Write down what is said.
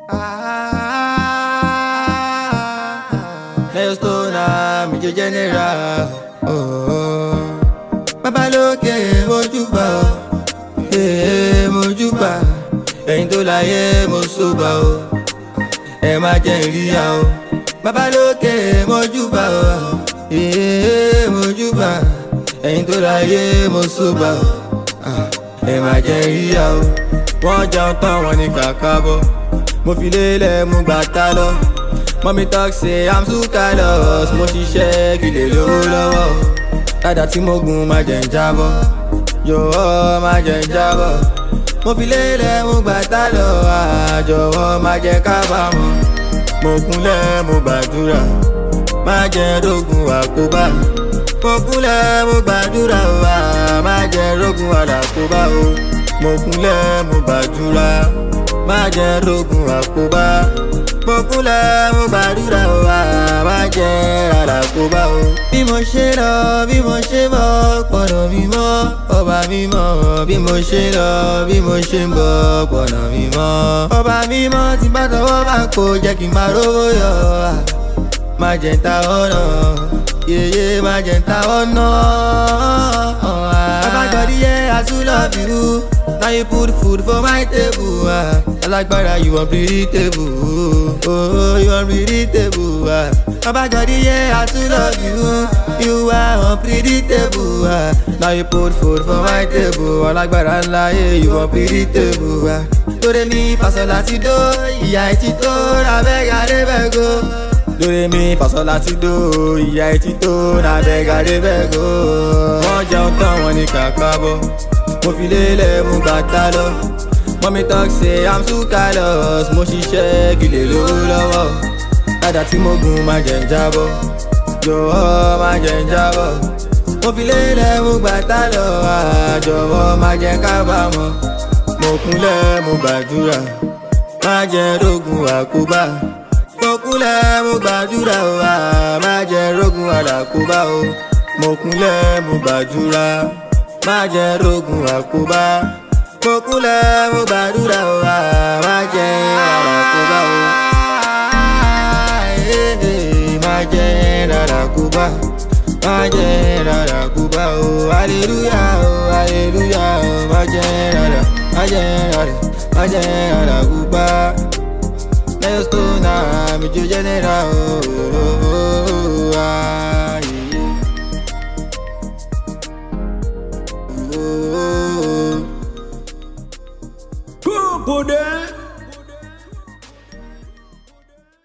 Milestone mi jẹ́ general. Oh. Babalókè mojúbà o, ee mojúbà, ẹ̀yin tó láyé mo sóbà o, ẹ má jẹ́ ìríyà o. Babalókè mojúbà o, ee mojúbà, ẹ̀yin tó láyé mo sóbà o, ah, ẹ má jẹ́ ìríyà o. Wọ́n jẹun tán wọn ní kàkà bọ̀, mo fi lélẹ̀ mú gbàtà lọ. Mọ́mí talk say I'm too callous, mo ṣiṣẹ́ kí lè lówó lọ́wọ́. Dada tí mo gun máa jẹ̀ ń jábọ́, yòówọ́ máa jẹ̀ ń jábọ́. Mo fi lélẹ̀ mo gbàtà lọ, àjọwọ́ máa jẹ́ kábàámọ̀. Mo kúnlẹ̀ mo gbàdúrà, máa jẹ́ rógun àkóbá. Mo kúnlẹ̀ mo gbàdúrà, wà máa jẹ́ rógun àlàkóbá o. Mo kúnlẹ̀ mo gbàdúrà, máa jẹ́ rógun àkóbá mo kúnlẹ̀ mo gbàdúrà o àbá jẹ́ àràkóbá o. bí mo ṣe lọ bí mo ṣe bọ̀ pọ̀nà mi mọ́ ọba mi mọ́ bí mo ṣe lọ bí mo ṣe ń bọ̀ pọ̀nà mi mọ́. ọba mi mọ́ tí bá tọwọ́ bá kó jẹ́ kí n máa rówó yọ má jẹ́ ń ta ọ̀nà yeye má jẹ́ ń ta ọ̀nà. Babagodi yeah, I too love you. Now you put food for my table. Ah. Alágbára you unpredictable. Oh, you unpredictable. Ah. Babagodi yeah, I too love you. You are unpredictable. Ah. Now you put food for my table. Alágbára ńlá yeah, you unpredictable. Ah. Lórí mi fasọ̀ láti dó, ìyá ẹ̀ ti tó, abẹ́gà débẹ̀ go lórí mi fàṣọ láti dó ìyá etí tó nàbẹ́gàdé bẹ́gò. wọ́n jẹun tán wọn ní kàkà bọ̀ mo fi lélẹ̀ mú bàtà lọ. mọ́mí talk say i'm too callous mo ṣiṣẹ́ kí lè lówó lọ́wọ́. dada tí mo gun máa jẹ̀ ń jábọ̀ jọ̀wọ́ máa jẹ̀ ń jábọ̀. mo fi lélẹ̀ mú bàtà lọ àjọwọ́ máa jẹ́ kábàámọ̀. mo kúnlẹ̀ mo gbàdúrà máa jẹ́ rógun àkóbá mo kúnlẹ̀ mo gbàdúrà o à má jẹ́ rógun àdàkóbá o mo kúnlẹ̀ mo gbàdúrà má jẹ́ rógun àkóbá mo kúnlẹ̀ mo gbàdúrà o à má jẹ́ àdàkóbá o má jẹ́ àdàkóbá má jẹ́ àdàkóbá o aleluya o aleluya o má jẹ́ àdà má jẹ́ àdà má jẹ́ àdàkóbá. Milestone, mi jo general oh, oh, oh, ah, yeah. Good, boy.